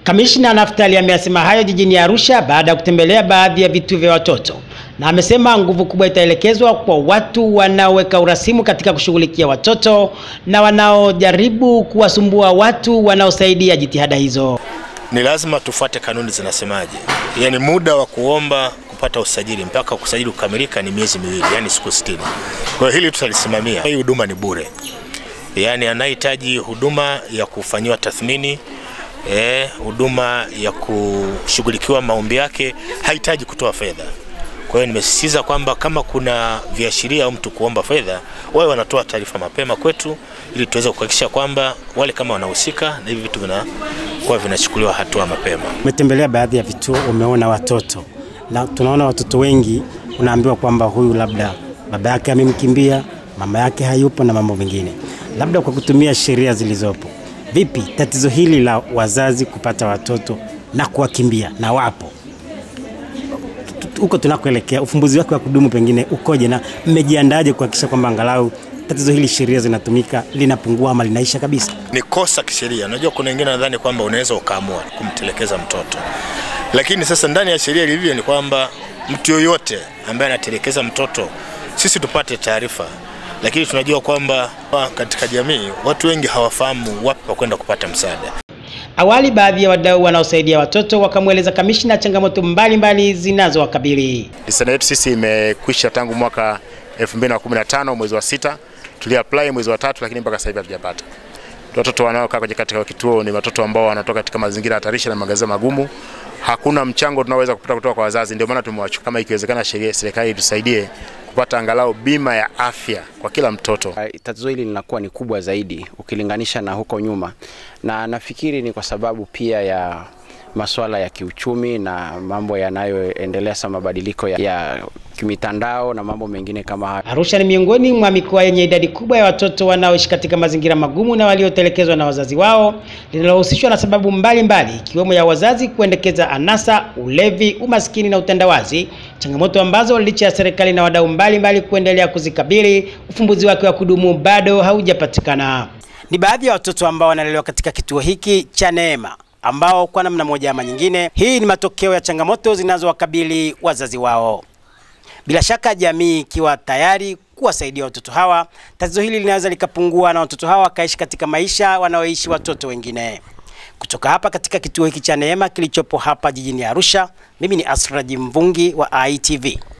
Kamishna Naftali ameyasema hayo jijini Arusha baada ya kutembelea baadhi ya vituo vya watoto na amesema nguvu kubwa itaelekezwa kwa watu wanaoweka urasimu katika kushughulikia watoto na wanaojaribu kuwasumbua watu wanaosaidia jitihada hizo. Ni lazima tufuate kanuni zinasemaje, yaani muda wa kuomba kupata usajili mpaka kusajili kukamilika ni miezi miwili, yani siku 60. Kwa hiyo hili tutalisimamia. Hii huduma ni bure, yaani anayehitaji huduma ya kufanyiwa tathmini eh, huduma ya kushughulikiwa maombi yake hahitaji kutoa fedha. Kwa hiyo nimesisitiza kwamba kama kuna viashiria au mtu kuomba fedha, wao wanatoa taarifa mapema kwetu, ili tuweze kuhakikisha kwamba wale kama wanahusika na hivi vitu vinakuwa vinachukuliwa hatua mapema. Umetembelea baadhi ya vituo, umeona watoto na tunaona watoto wengi, unaambiwa kwamba huyu labda baba yake amemkimbia, mama yake hayupo na mambo mengine. Labda kwa kutumia sheria zilizopo, vipi tatizo hili la wazazi kupata watoto na kuwakimbia na wapo huko tunakoelekea, ufumbuzi wake wa kudumu pengine ukoje, na mmejiandaje kuhakikisha kwamba angalau tatizo hili sheria zinatumika linapungua ama linaisha kabisa? Ni kosa kisheria. Unajua, kuna wengine nadhani kwamba unaweza ukaamua kumtelekeza mtoto, lakini sasa ndani ya sheria ilivyo ni kwamba mtu yoyote ambaye anatelekeza mtoto, sisi tupate taarifa, lakini tunajua kwamba katika jamii watu wengi hawafahamu wapi pa kwenda kupata msaada. Awali baadhi ya wadau wanaosaidia watoto wakamweleza kamishna changamoto mbalimbali zinazowakabili. Lisana yetu sisi imekwisha tangu mwaka 2015 mwezi wa sita, tuliapply mwezi wa tatu, lakini mpaka sasa hivi hatujapata. Watoto wanaokaa kwenye katika kituo ni watoto ambao wanatoka katika mazingira hatarishi na magazeti magumu. Hakuna mchango tunaoweza kupata kutoka kwa wazazi, ndio maana tumewachukua. Kama ikiwezekana, sheria serikali itusaidie kupata angalau bima ya afya kwa kila mtoto. Tatizo hili linakuwa ni kubwa zaidi ukilinganisha na huko nyuma, na nafikiri ni kwa sababu pia ya masuala ya kiuchumi na mambo yanayoendelea sa mabadiliko ya, ya kimitandao na mambo mengine kama hayo. Arusha ni miongoni mwa mikoa yenye idadi kubwa ya watoto wanaoishi katika mazingira magumu na waliotelekezwa na wazazi wao, linalohusishwa na sababu mbalimbali ikiwemo mbali ya wazazi kuendekeza anasa, ulevi, umaskini na utandawazi, changamoto ambazo licha ya serikali na wadau mbalimbali kuendelea kuzikabili, ufumbuzi wake wa kudumu bado haujapatikana. Ni baadhi ya watoto ambao wanalelewa katika kituo hiki cha Neema ambao kwa namna moja ama nyingine, hii ni matokeo ya changamoto zinazowakabili wazazi wao. Bila shaka jamii ikiwa tayari kuwasaidia watoto hawa, tatizo hili linaweza likapungua na watoto hawa wakaishi katika maisha wanaoishi watoto wengine. Kutoka hapa katika kituo hiki cha Neema kilichopo hapa jijini Arusha, mimi ni Asraji Mvungi wa ITV.